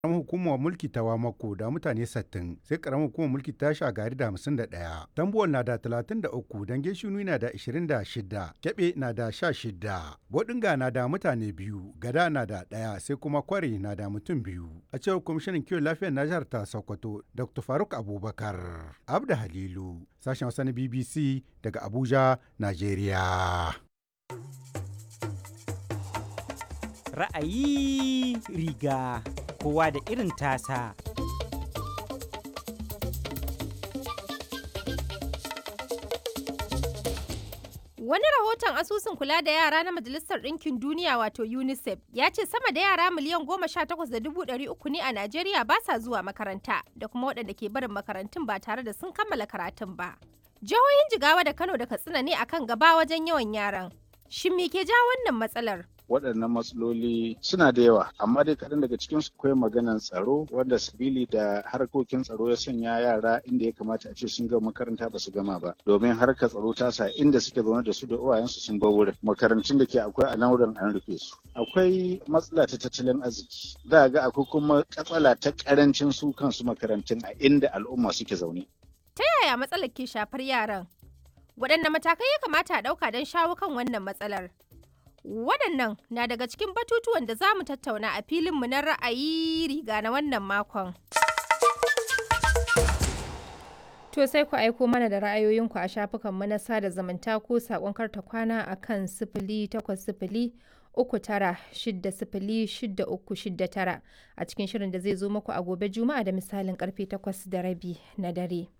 karamar hukumar mulki ta wamako da mutane 60 sai karamar hukumar mulki ta shagari da 51 tambuwal na da 33 dange shinu na da 26 kebe na da 16 bodinga na da mutane biyu gada na da daya sai kuma kwari na da mutum biyu a cewar kwamishinan kiwon lafiyar na jihar ta sokoto dr faruk abubakar abda halilu sashen wasa na bbc daga abuja nigeria ra'ayi riga kowa da irin tasa. Wani rahoton asusun kula da yara na Majalisar Ɗinkin Duniya wato UNICEF ya ce sama da yara miliyan goma sha takwas da dubu ɗari uku ne a Najeriya ba sa zuwa makaranta da kuma waɗanda ke barin makarantun ba tare da sun kammala karatun ba. Jihohin Jigawa da Kano da Katsina ne akan gaba wajen yawan yaran. Shin me ke ja wannan matsalar? waɗannan matsaloli suna da yawa amma dai kaɗan daga cikin su akwai maganan tsaro wanda sabili da harkokin tsaro ya sanya yara inda ya kamata a ce sun gama makaranta ba su gama ba domin harkar tsaro ta sa inda suke zaune da su da uwayensu sun bar wurin makarantun da ke akwai a nan wurin an rufe su akwai matsala ta tattalin arziki za ga akwai kuma katsala ta karancin su kansu makarantun a inda al'umma suke zaune Ta yaya matsalar ke shafar yaran? Waɗanne matakai ya kamata a ɗauka don shawo kan wannan matsalar? Waɗannan na daga cikin batutuwan da za mu tattauna a filinmu na ra'ayi riga na wannan makon. To sai ku aiko mana da ra'ayoyinku a shafukanmu na sada zumunta ko saƙon karta kwana a kan sifili takwas sifili uku tara shidda sifili shidda uku shidda tara a cikin shirin da zai zo muku a gobe juma'a da misalin karfe takwas da rabi na dare.